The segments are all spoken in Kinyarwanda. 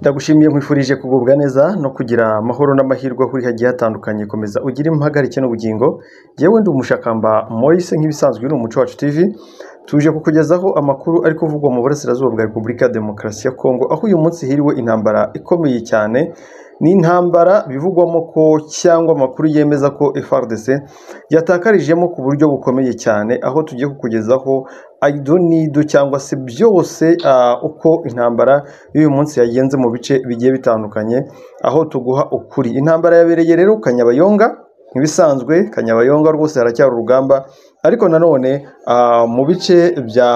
Ndagushimiye nkwifurije kugubwa neza no kugira amahoro n'amahirwe aho uri hagiye hatandukanye komeza ugire impagarike n'ubugingo yewe ndi umushakamba Moise nk'ibisanzwe ni umuco wacu TV tuje kukugezaho amakuru ari kuvugwa mu burasirazuba bwa Repubulika ya Demokarasi ya Kongo aho uyu munsi hiriwe intambara ikomeye cyane ni intambara bivugwamo ko cyangwa amakuru yemeza ko FARDC yatakarijemo ku buryo bukomeye cyane aho tugiye kukugezaho ido n'ido cyangwa se byose ah, uko intambara y'uyu munsi yagenze mu bice bigiye bitandukanye aho tuguha ukuri intambara yabereye rero Kanyabayonga nk'ibisanzwe Kanyabayonga rwose haracyari urugamba ariko nanone ah, mu bice bya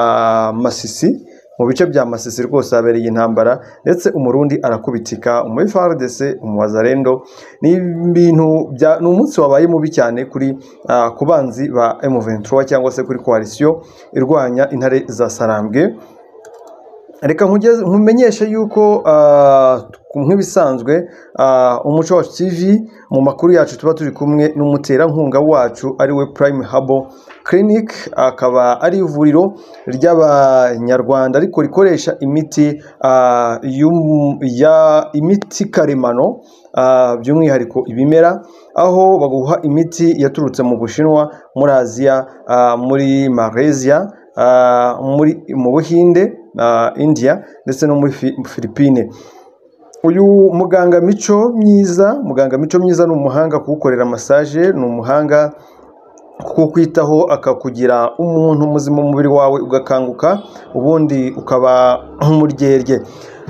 Masisi mu bice bya Masisi rwose habereye intambara ndetse umurundi arakubitika umu FARDC umubazarendo ni ibintu bya ni umunsi wabaye mubi cyane kuri ah, ku banzi ba M23 cyangwa se kuri coalition irwanya intare za Sarambwe reka nkugeze- nkumenyeshe yuko ah, nk'ibisanzwe ah, umuco wacu tv mu makuru yacu tuba turi kumwe n'umuterankunga wacu ariwe prime habo clinic akaba ari ivuriro ry'abanyarwanda ariko rikoresha imiti ah, y'um- ya imiti karemano ah, by'umwihariko ibimera aho baguha imiti yaturutse mu bushinwa muri aziya ah, muri malaysia ah, muri mu buhinde ah, india ndetse no muri Fi- philippine uyu muganga mico myiza muganga mico myiza ni umuhanga kuwukorera massage ni umuhanga kukwitaho akakugira umuntu muzima umubiri wawe ugakanguka ubundi ukaba nk'umuryerye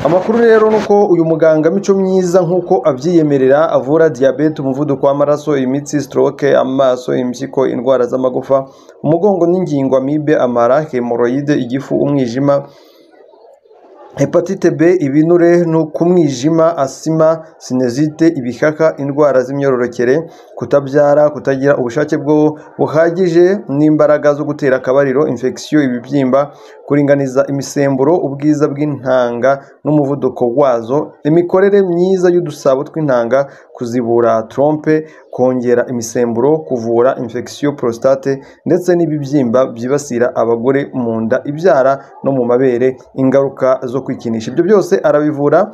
amakuru rero ni uko uyu muganga mico myiza nk'uko abyiyemerera avura diyabete umuvuduko w'amaraso imitsi stroke amaso impyiko indwara z'amagufa umugongo n'ingingo amibe amara hemoroide igifu umwijima hepatite b ibinure no ku mwijima asima sinezite ibikaka indwara z'imyororokere kutabyara kutagira ubushake bwo buhagije n'imbaraga zo gutera akabariro infection ibibyimba kuringaniza imisemburo ubwiza bw'intanga n'umuvuduko wazo imikorere myiza y'udusabo tw'intanga kuzibura trompe kongera imisemburo kuvura infection prostate ndetse n'ibibyimba byibasira abagore mu nda ibyara no mu mabere ingaruka zo kwikinisha ibyo byose arabivura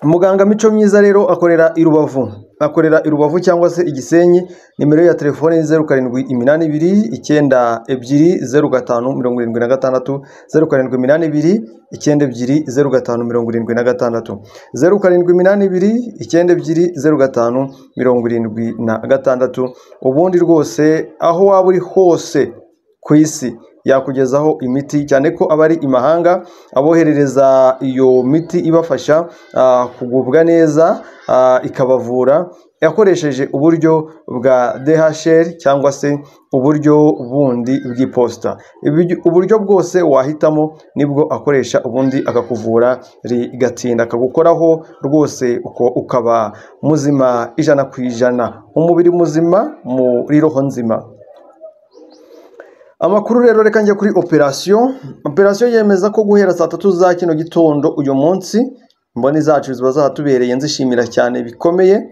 muganga mico myiza rero akorera i rubavu akorera i rubavu cyangwa se igisenyi nimero ye ya telefone ni zeru karindwi iminani ibiri icyenda ebyiri zeru gatanu mirongo irindwi na gatandatu zeru karindwi iminani ibiri icyenda ebyiri zeru gatanu mirongo irindwi na gatandatu zeru karindwi iminani ibiri icyenda ebyiri zeru gatanu mirongo irindwi na gatandatu ubundi rwose aho waba uri hose ku isi yakugezaho imiti cyane ko aba ari imahanga aboherereza iyo miti ibafasha ah, kugubwa neza ah, ikabavura yakoresheje uburyo bwa DHL cyangwa se uburyo bundi bw'iposita Ibiryo- uburyo bwose wahitamo nibwo akoresha ubundi akakuvura rigatinda akagukoraho rwose uko ukaba muzima ijana ku ijana umubiri muzima muri roho nzima amakuru rero reka njya kuri operasiyo operasiyo yemeza ko guhera saa tatu za kino gitondo uyu munsi imboni zacu ziba zahatubereye nzishimira cyane bikomeye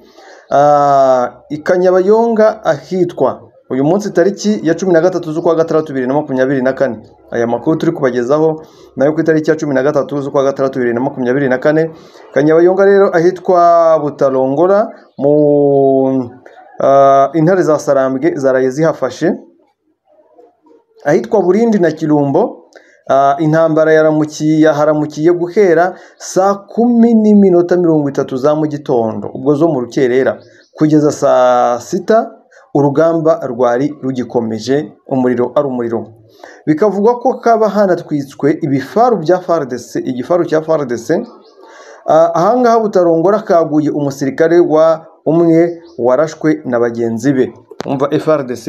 Ah, i Kanyabayonga ahitwa uyu munsi tariki ya cumi na gatatu z'ukwa gatandatu bibiri na makumyabiri na kane aya makuru turi kubagezaho nayo ku itariki ya cumi na gatatu z'ukwa gatandatu bibiri na makumyabiri na kane Kanyabayonga rero ahitwa Butalongora mu ah, intare za Sarambwe zaraye zihafashe ahitwa Burindi na Kirumbo ah, intambara yaramukiye yaharamukiye guhera saa kumi n'iminota mirongo itatu za mu gitondo ubwo zo mu rukerera kugeza saa sita urugamba rwari rugikomeje umuriro ari umuriro bikavugwa ko kaba hanatwitswe ibifaru bya FARDC igifaru cya FARDC Ah, ahangaha butarongora kaguye umusirikare wa umwe warashwe na bagenzi be umva FRDC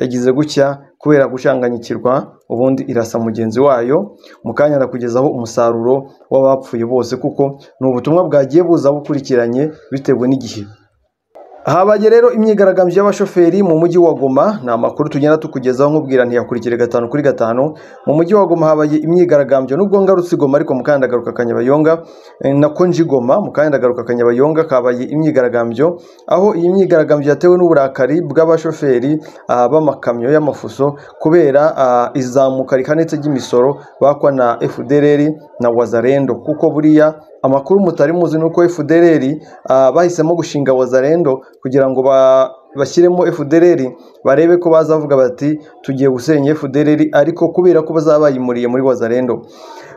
yagize gutya kubera gushanganyikirwa ubundi irasa mugenzi wayo mu kanya arakugezaho umusaruro w'abapfuye bose kuko ni ubutumwa bwagiye buza bukurikiranye bitewe n'igihe Habaye rero imyigaragambyo y'abashoferi mu mujyi wa Goma ni amakuru tugenda tukugezaho nkubwira ntiyakurikire gatanu kuri gatanu mu mujyi wa Goma habaye imyigaragambyo nubwo ngarutse i Goma ariko mu kanya ndagaruka Kanyabayonga eh, nako nji Goma mu kanya ndagaruka Kanyabayonga kabaye imyigaragambyo aho iyi myigaragambyo yatewe n'uburakari bw'abashoferi ah, b'amakamyo y'amafuso kubera ah, izamuka rihanitse ry'imisoro bakwa na FDLR na Wazalendo kuko buriya amakuru mutari muzi ni uko FDLR ah, bahisemo gushinga Wazalendo kugira ngo ba bashyiremo FDLR barebe ko bazavuga bati tugiye gusenya FDLR ariko kubera ko bazaba bayimuriye muri Wazalendo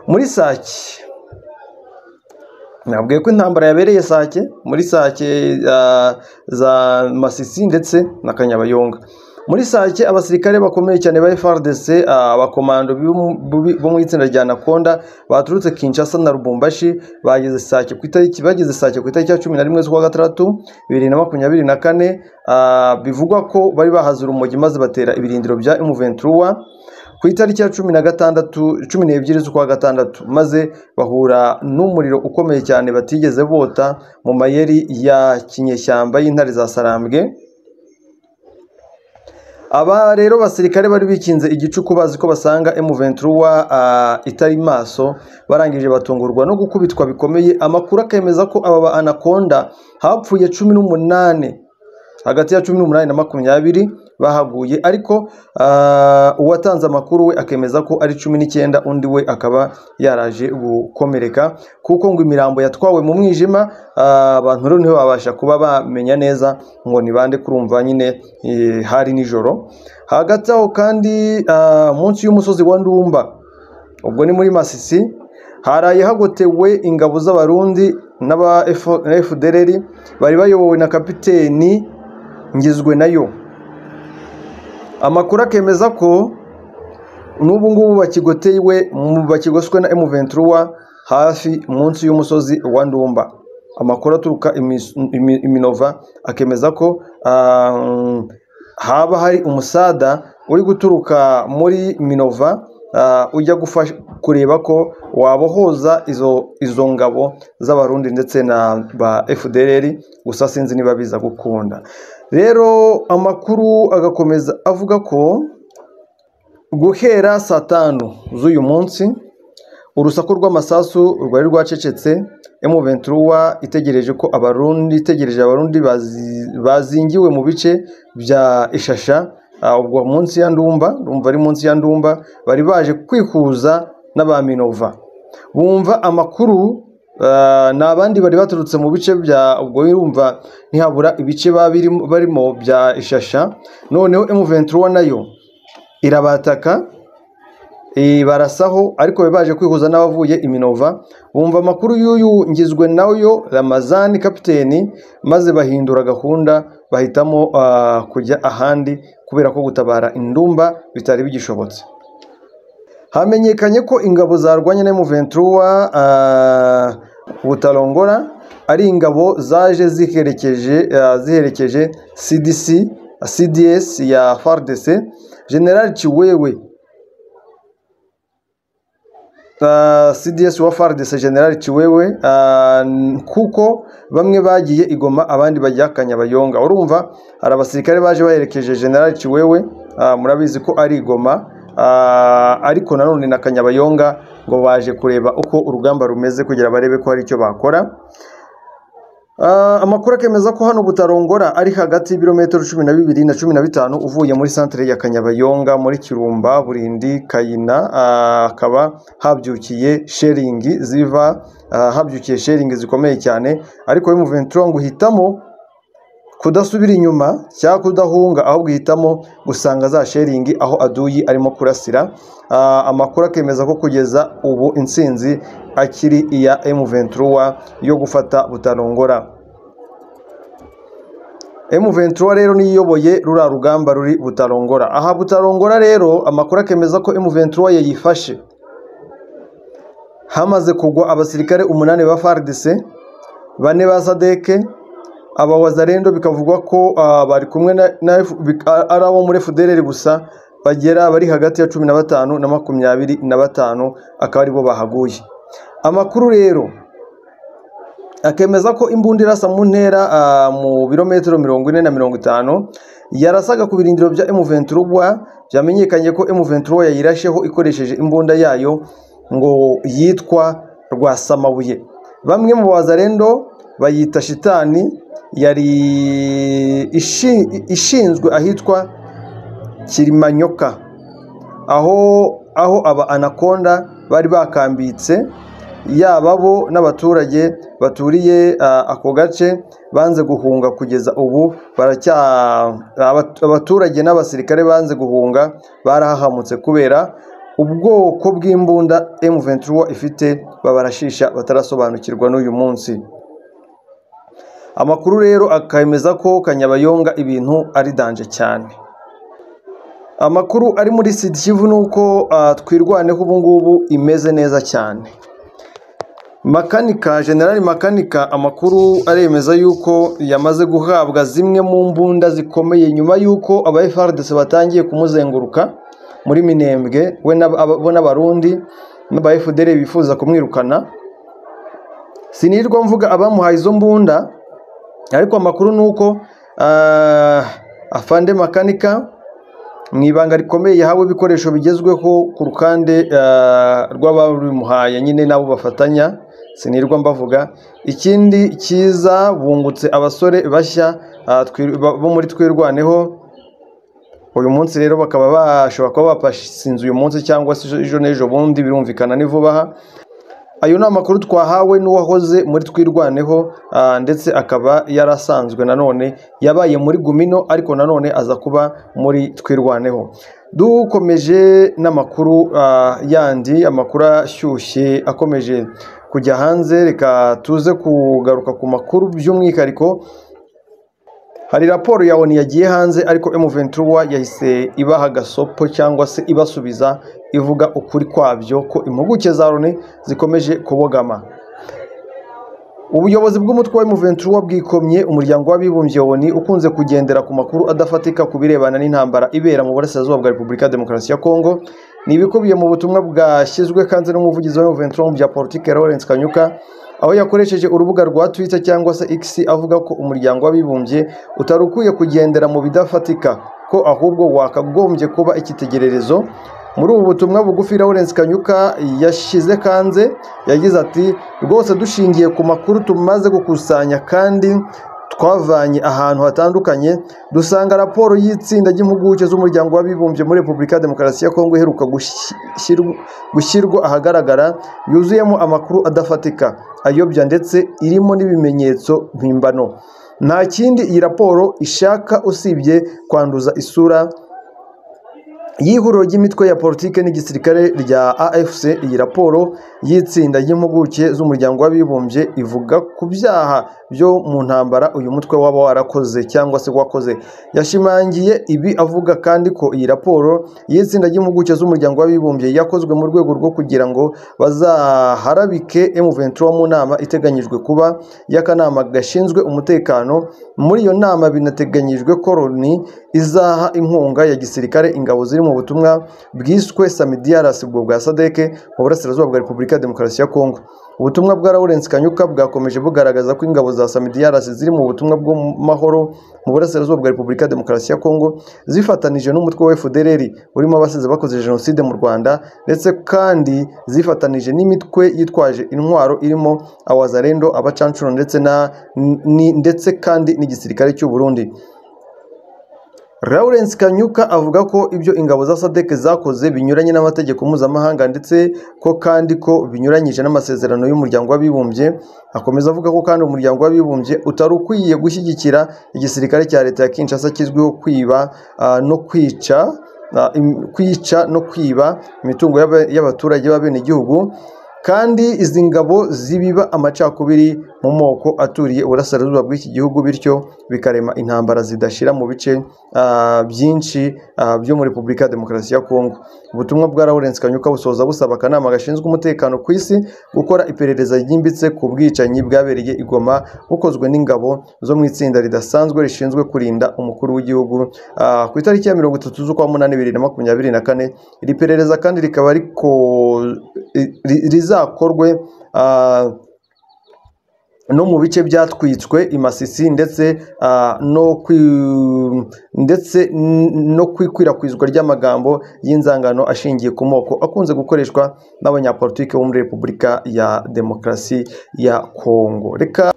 muri Sake nabwiye ko intambara yabereye sake muri sake ah, za masisi ndetse na kanyabayonga muri sake abasirikare bakomeye cyane ba FARDC ah, abakomando b'u- b'u- bo mu itsinda rya Nakonda baturutse Kinshasa na Lubumbashi bageze sake ku itariki bageze sake ku itariki ya cumi na rimwe z'ukwa gatandatu bibiri na makumyabiri na kane ah, bivugwa ko bari bahaze urumogi maze batera ibirindiro bya M23 ku itariki ya cumi na gatandatu cumi n'ebyiri z'ukwa gatandatu maze bahura n'umuriro ukomeye cyane batigeze bota mu mayeri ya kinyeshyamba y'intare za Sarambwe aba rero basirikare bari bikinze igicuku bazi ko basanga M23 ah, itari maso barangije batungurwa no gukubitwa bikomeye amakuru akemeza ko aba ba Anaconda hapfuye cumi n'umunani hagati ya cumi n'umunani na makumyabiri bahaguye ariko ah, uwatanze amakuru we akemeza ko ari cumi n'icyenda undi we akaba yaraje gukomereka kuko ngo imirambo yatwawe mu mwijima ah, abantu rero nibo babasha kuba bamenya neza ngo ni bande kurumva nyine eh, hari nijoro hagati aho kandi ah, munsi y'umusozi wa Ndumba ubwo ni muri Masisi haraye hagotewe ingabo z'abarundi n'aba F- FDLR bari bayobowe na kapiteni ngizwe nayo amakuru akemeza ko n'ubu ngubu bakigoteiwe bakigoswe na M23 hafi munsi y'umusozi wa Ndumba amakuru aturuka imis- imi- iminova akemeza ko ah, mm, haba hari umusada uri guturuka muri minova ah, ujya gufasha kureba ko wabohoza izo izo ngabo z'abarundi ndetse na ba FDLR gusa sinzi niba biza gukunda rero amakuru agakomeza avuga ko guhera saa tanu z'uyu munsi urusaku rw'amasasu rwari rwacecetse M23 itegereje ko abarundi itegereje abarundi bazi- bazingiwe mu bice bya Ishasha ah, ubwo munsi ya Ndumba ndumva ari munsi ya Ndumba bari baje kwihuza n'aba Minova bumva amakuru ah, ni abandi bari baturutse mu bice bya ubwo birumva ntihabura ibice baba birimo- barimo bya Ishasha noneho M23 nayo irabataka eh, barasaho ariko be baje kwihuza n'abavuye iminova bumva amakuru y'uyu ngizwe nayo ramazani kapiteni maze bahindura gahunda bahitamo ah, kujya ahandi kubera ko gutabara indumba bitari bigishobotse hamenyekanye ko ingabo zarwanye na M23 ah, butarongora ari ingabo zaje ziherekeje ah, ziherekeje CDC CDS ya FARDC General Chiwewe Uh, CDS wa FARDC General Chiwewe uh, kuko bamwe bagiye igoma abandi bajya Kanyabayonga urumva hari abasirikare baje baherekeje General Chiwewe uh, murabizi ko ari igoma uh, ariko nanone na Kanyabayonga ngo baje kureba uko urugamba rumeze kugira barebe ko hari icyo bakora Ah, amakuru akemeza ko hano Butarongora ari hagati y'ibirometero cumi na bibiri na cumi na bitanu uvuye muri santere ya Kanyabayonga muri Kirumba, Burindi, Kayina ah, hakaba habyukiye sheringi ziva ah, habyukiye sheringi zikomeye cyane ariko M23 ngo uhitamo kudasubira inyuma cyangwa kudahunga ahubwo uhitamo gusanga za sheringi aho aduyi arimo kurasira Ah, amakuru akemeza ko kugeza ubu intsinzi akiri iya M23 yo gufata butarongora M23 rero niyo iyoboye ruriya rugamba ruri butarongora aha butarongora rero amakuru akemeza ko M23 yayifashe hamaze kugwa abasirikare umunani ba FARDC bane ba sadeke aba wazalendo bikavugwa ko ah, bari kumwe na, na F- bik- a- ari abo muri FDLR gusa bagera bari hagati ya cumi na batanu na makumyabiri na batanu akaba aribo bahaguye amakuru rero akemeza ko imbunda irasa mu ntera ah, mu birometero mirongo ine na mirongo itanu yarasaga ku birindiro bya M23 byamenyekanye ko M23 yayirasheho ikoresheje imbunda yayo ngo yitwa Rwasamabuye bamwe mu bazarendo bayita shitani yari ishi- ishinzwe ahitwa Kirimanyoka aho aho aba anaconda bari bakambitse yaba bo n'abaturage baturiye ah, ako gace banze guhunga kugeza ubu baracya abat- abaturage n'abasirikare banze guhunga barahahamutse kubera ubwoko bw'imbunda M23 ifite babarashisha batarasobanukirwa n'uyu munsi amakuru rero akemeza ko Kanyabayonga ibintu ari danje cyane amakuru ari muri Sud Kivu ni uko ah, twirwaneho ubu ngubu imeze neza cyane makanika generali makanika amakuru aremeza yuko yamaze guhabwa zimwe mu mbunda zikomeye nyuma y'uko aba FARDC batangiye kumuzenguruka muri Minembwe we n'aba- aba- bo n'abarundi n'aba FDL bifuza kumwirukana sinirwa mvuga abamuhaye izo mbunda ariko amakuru ni uko ah, afande makanika mu ibanga rikomeye yahawe ibikoresho bigezweho ku rukande ah, rw'ababimuhaye nyine nabo bafatanya sinirwa mbavuga ikindi cyiza bungutse abasore bashya ah, twi- ba- bo muri twirwaneho uyu munsi rero bakaba bashobora kuba bapasinze uyu munsi cyangwa se ejo- ejo n'ejo bundi birumvikana ni vuba aha ayo ni amakuru twahawe n'uwahoze muri twirwaneho ah, ndetse akaba yarasanzwe nanone yabaye muri gumino ariko nanone aza kuba muri twirwaneho dukomeje n'amakuru ah, yandi amakuru ashyushye akomeje kujya hanze reka tuze kugaruka ku makuru by'umwihariko hari raporo ya ONU yagiye hanze ariko M23 yahise ibaha agasopo cyangwa se ibasubiza ivuga ukuri kwabyo ko impuguke za ONU zikomeje kubogama ubuyobozi bw'umutwe wa M23 bwikomye umuryango w'abibumbye ONU ukunze kugendera ku makuru adafatika ku birebana n'intambara ibera mu burasirazuba bwa Repubulika ya Demokarasi ya Kongo ni ibikubiye mu butumwa bwashyizwe kandi n'umuvugizi wa M23 mu bya politike Lawrence Kanyuka aho yakoresheje urubuga rwa Twitter cyangwa se X avuga ko umuryango w'abibumbye utari ukwiye kugendera mu bidafatika ko ahubwo wakagombye kuba icyitegererezo muri ubu butumwa bugufi Lawrence Kanyuka yashyize kanze yagize ati rwose dushingiye ku makuru tumaze gukusanya kandi twavanye ahantu hatandukanye dusanga raporo y'itsinda ry'impuguke z'umuryango w'abibumbye muri Repubulika ya Demokarasi ya Kongo iheruka gushyirwa- gushyirwa ahagaragara yuzuyemo amakuru adafatika ayobya ndetse irimo n'ibimenyetso mpimbano nta kindi iyi raporo ishaka usibye kwanduza isura y'ihuriro ry'imitwe ya politiki n'igisirikare rya AFC iyi raporo y'itsinda ry'impuguke z'umuryango w'abibumbye ivuga ku byaha byo mu ntambara uyu mutwe waba warakoze cyangwa se wakoze yashimangiye ibi avuga kandi ko iyi raporo y'itsinda ry'impuguke z'umuryango w'abibumbye yakozwe mu rwego rwo kugira ngo bazaharabike M23 mu nama iteganyijwe kuba y'akanama gashinzwe umutekano muri iyo nama binateganyijwe ko Loni izaha inkunga ya gisirikare ingabo ziri mu butumwa bwiswe Samidiaras ubwo bwa Sadeke mu burasirazuba bwa Repubulika ya Demokarasi ya Kongo ubutumwa bwa Lawrence Kanyuka bwakomeje bugaragaza ko ingabo za Samidiaras ziri mu butumwa bw'amahoro mu burasirazuba bwa Repubulika ya Demokarasi ya Kongo zifatanije n'umutwe wa FDLR urimo abasize bakoze jenoside mu Rwanda ndetse kandi zifatanije n'imitwe yitwaje intwaro irimo Awazarendo abacancuro ndetse na ni- ndetse kandi n'igisirikare cy'u Burundi Lawrence Kanyuka avuga ko ibyo ingabo za SADC zakoze binyuranye n'amategeko mpuzamahanga ndetse ko kandi ko binyuranyije n'amasezerano y'umuryango w'abibumbye akomeza avuga ko kandi umuryango w'abibumbye utari ukwiye gushyigikira igisirikare cya leta ya Kinshasa kizwiho kwiba ah, no kwica ah, im- kwica no kwiba imitungo y'aba- y'abaturage b'abenegihugu kandi izi ngabo zibiba amacakubiri mu moko aturiye uburasirazuba bw'iki gihugu bityo bikarema intambara zidashira mu bice ah, byinshi ah, byo muri Repubulika ya Demokarasi ya Kongo ubutumwa bwa Lawrence Kanyuka busoza busaba akanama gashinzwe umutekano ku isi gukora iperereza ryimbitse ku bwicanyi bwabereye i Goma bukozwe n'ingabo zo mu itsinda ridasanzwe rishinzwe kurinda umukuru w'igihugu ah, ku itariki ya mirongo itatu z'ukwa munani bibiri na makumyabiri na kane iri perereza kandi rikaba riko ri- rizakorwe ah, no mu bice byatwitswe i Masisi ndetse ah, no kwi- ndetse n- no kwikwirakwizwa ry'amagambo y'inzangano ashingiye ku moko akunze gukoreshwa n'abanyapolitiki bo muri Repubulika ya Demokarasi ya Kongo reka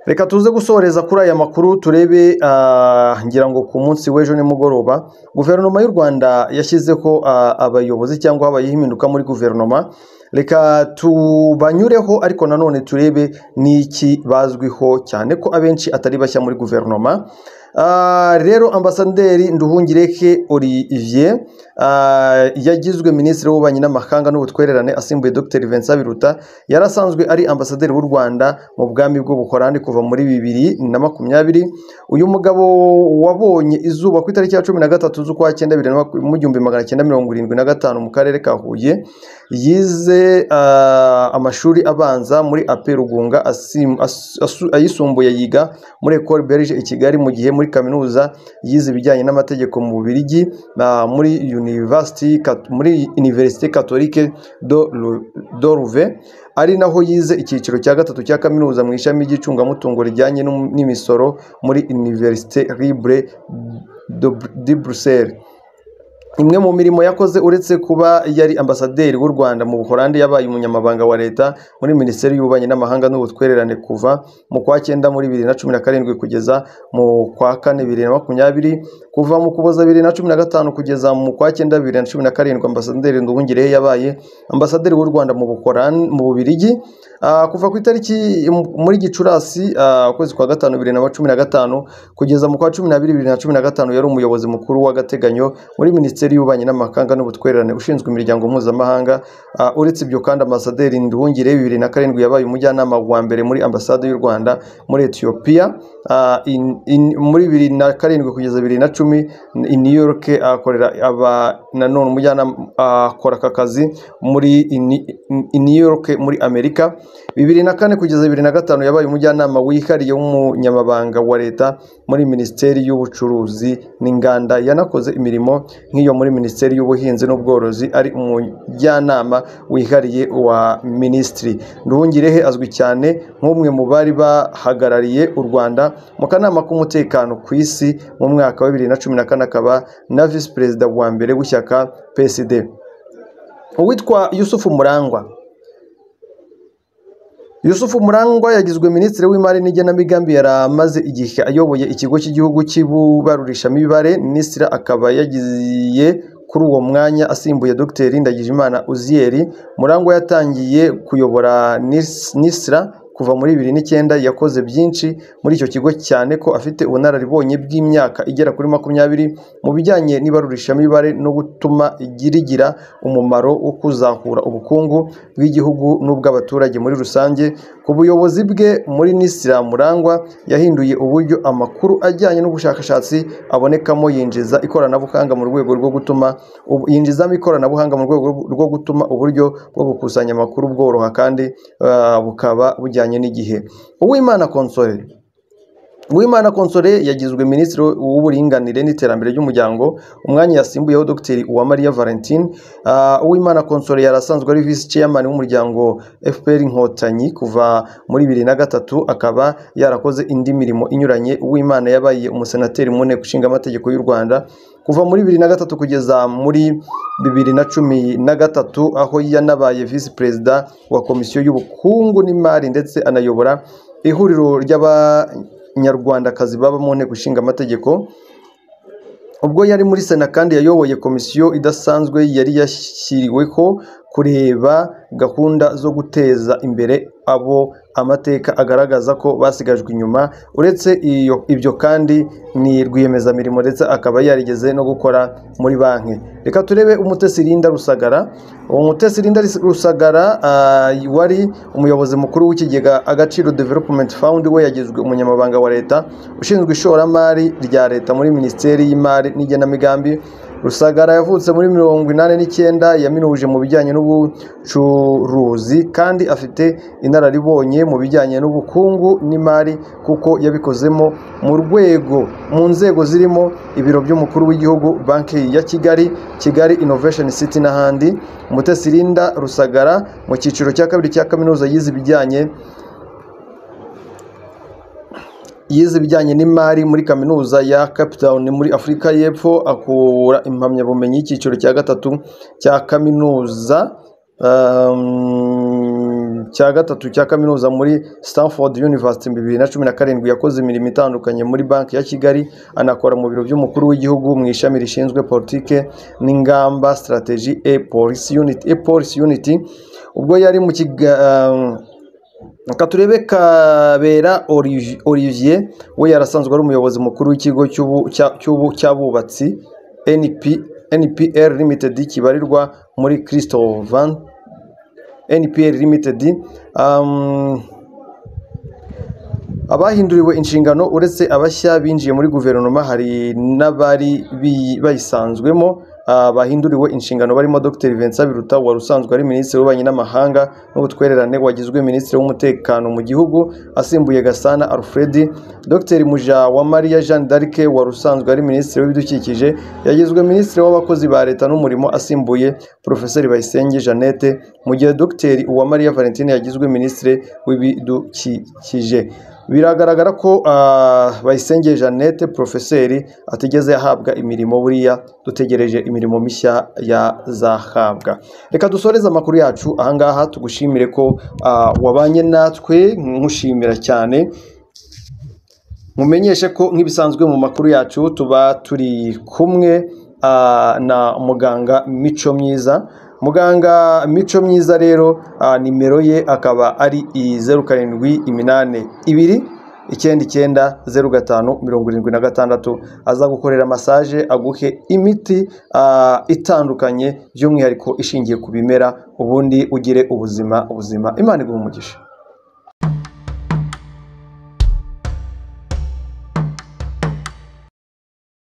reka tuze gusoreza kuri aya makuru turebe ah, ngira ngo ku munsi w'ejo nimugoroba guverinoma y'u Rwanda yashyizeho ah, abayobozi cyangwa habayeho impinduka muri guverinoma reka tubanyureho ariko nanone turebe n'iki bazwiho cyane ko abenshi atari bashya muri guverinoma Ah, rero ambasaderi nduhungireke olivier ah, yagizwe minisitiri w'ububanyi n'amahanga n'ubutwererane asimbuye dr vincent biruta yari asanzwe ari ambasaderi w'u rwanda mu bwami bw'ubuholandi kuva muri bibiri na makumyabiri uyu mugabo wabonye izuba ku itariki ya cumi na gatatu z'ukwa cyenda bibiri na maku- mu gihumbi magana cyenda mirongo irindwi na gatanu mu karere ka huye yize ah, amashuri abanza muri ape rugunga asim- as- asu- ayisumbuye yiga muri ecole belge i kigali mu gihe muri kaminuza yize ibijyanye n'amategeko mu bubiligi na- muri university Kat- muri université catholique de Lou- de Louvain ari naho yize icyiciro cya gatatu cya kaminuza mu ishami ry'icungamutungo rijyanye n'um- n'imisoro muri université libre de- de bruxelles imwe mu mirimo yakoze uretse kuba yari ambasaderi w'u rwanda mu buholandi yabaye umunyamabanga wa leta muri minisiteri y'ububanyi n'amahanga n'ubutwererane kuva mu kwa cyenda muri bibiri na cumi na karindwi kugeza mu kwa kane bibiri na makumyabiri kuva mu kuboza bibiri na cumi na gatanu kugeza mu kwa cyenda bibiri na cumi na karindwi ambasaderi nduhungirehe yabaye ambasaderi w'u rwanda mu buholandi mu bubirigi Ah, kuva ku itariki muri gicurasi ah, ukwezi kwa gatanu bibiri na cumi na gatanu kugeza mu kwa cumi n'abiri bibiri na cumi na gatanu yari umuyobozi mukuru w'agateganyo muri minisiteri y'ububanyi n'amahanga n'ubutwererane ushinzwe imiryango mpuzamahanga Ah, uretse ibyo kandi ambasaderi nduhungire bibiri na karindwi yabaye umujyanama wa mbere muri ambasade y'u rwanda muri etiyopiya Ah, in- in- muri bibiri na karindwi kugeza bibiri na cumi i new york akorera aba nanone umujyanama ah, akora aka kazi muri i Ni- i new york muri amerika bibiri na kane kugeza bibiri na gatanu yabaye umujyanama wihariye w'umunyamabanga wa leta muri minisiteri y'ubucuruzi n'inganda yanakoze imirimo nk'iyo muri minisiteri y'ubuhinzi n'ubworozi ari umujyanama wihariye wa minisitiri nduhungirehe azwi cyane nk'umwe mu bari bahagarariye u rwanda mu kanama k'umutekano ku isi mu mwaka wa bibiri na cumi na kane akaba na visi perezida wa mbere w'ishyaka psd uwitwa yusufu murangwa yusufu murangwa yagizwe minisitiri w'imari n'igenamigambi yari amaze igihe ayoboye ikigo cy'igihugu cy'ibarurishamibare minisitiri akaba yagiye kuri uwo mwanya asimbuye dr ndagijimana uziyeri murangwa yatangiye kuyobora Nis- nisra kuva muri bibiri n'icyenda yakoze byinshi muri icyo kigo cyane ko afite ubunararibonye bw'imyaka igera kuri makumyabiri mu bijyanye n'ibarurishamibare no gutuma rigira umumaro wo kuzahura ubukungu bw'igihugu n'ubw'abaturage muri rusange ku buyobozi bwe muri nisira murangwa yahinduye uburyo amakuru ajyanye n'ubushakashatsi abonekamo yinjiza ikoranabuhanga mu rwego rwo gutuma ubu- yinjizamo ikoranabuhanga mu rwego rwo gutuma uburyo bwo gukusanya amakuru bworoha kandi ah, bukaba bujyanye n'igihe uwimana konsore Uwimana Konsole yagizwe minisitiri w'uburinganire n'iterambere ry'umuryango umwanya yasimbuyeho Dr Uwamariya Valentine Ah, Uwimana Konsole yari asanzwe ari visi chairman w'umuryango FPR Inkotanyi kuva muri bibiri na gatatu akaba yarakoze indi mirimo inyuranye Uwimana yabaye umusenateri mu nteko ishinga amategeko y'u Rwanda kuva muri bibiri na gatatu kugeza muri bibiri na cumi na gatatu aho yanabaye visi perezida wa komisiyo y'ubukungu n'imari ndetse anayobora ihuriro ry'aba nyarwandakazi baba mu nteko ishinga amategeko ubwo yari muri sena kandi yayoboye komisiyo idasanzwe yari yashyiriweho kureba gahunda zo guteza imbere abo amateka agaragaza ko basigajwe inyuma uretse iyo ibyo kandi ni rwiyemezamirimo ndetse akaba yarigeze no gukora muri banki reka turebe umutesi Linda Rusagara uwo mutesi Linda Rusagara ah, wari umuyobozi mukuru w'ikigega Agaciro Development Fund we yagizwe umunyamabanga wa leta ushinzwe ishoramari rya leta muri minisiteri y'imari n'igenamigambi rusagara yavutse muri mirongo inani n'icyenda yaminuje mu bijyanye n'ubucuruzi kandi afite inararibonye mu bijyanye n'ubukungu n'imari kuko yabikozemo mu rwego mu nzego zirimo ibiro by'umukuru w'igihugu banki ya kigali kigali innovation city n'ahandi umutesi Linda rusagara mu cyiciro cya kabiri cya kaminuza yize ibijyanye yize ibijyanye n'imari muri kaminuza ya Cape Town muri Afurika y'Epfo akura impamyabumenyi y'icyiciro cya gatatu cya kaminuza um, cya gatatu cya kaminuza muri Stanford University mu bibiri na cumi na karindwi yakoze imirimo itandukanye muri banki ya Kigali anakora mu biro by'umukuru w'igihugu mu ishami rishinzwe politike n'ingamba strategy e policy unit e policy unity ubwo yari mu kiga reka turebe kabera Olivi- olivier we yarasanzwe ari umuyobozi mukuru w'ikigo cy'ubu- cya- cy'ubu- cy'abubatsi NP, npr limited kibarirwa muri christovan npr limited um, abahinduriwe inshingano uretse abashya binjiye muri guverinoma hari n'abari bi- bayisanzwemo ah, bahinduriwe inshingano barimo dr vincent biruta wari usanzwe ari minisitiri w'ububanyi n'amahanga n'ubutwererane wagizwe minisitiri w'umutekano mu gihugu asimbuye gasana alfred dr muja wa maria jeanne d'arc wari usanzwe ari minisitiri w'ibidukikije yagizwe minisitiri w'abakozi ba leta n'umurimo asimbuye profeseri bayisenge jeannette mu gihe dr uwamariya valentine yagizwe minisitiri w'ibidukikije biragaragara ko ah, Bayisenge Jeannette profeseri atigeze yahabwa imirimo buriya dutegereje imirimo mishya yazahabwa reka dusoreze amakuru yacu ahangaha tugushimire ko ah, wabanye natwe nkushimira cyane mumenyeshe ko nk'ibisanzwe mu makuru yacu tuba turi kumwe ah, na muganga mico myiza muganga mico myiza rero ah, nimero ye akaba ari i zeru karindwi iminani ibiri icyenda icyenda zeru gatanu mirongo irindwi na gatandatu aza gukorera masaje aguhe imiti ah, itandukanye by'umwihariko ishingiye ku bimera ubundi ugire ubuzima ubuzima imana iguhe umugisha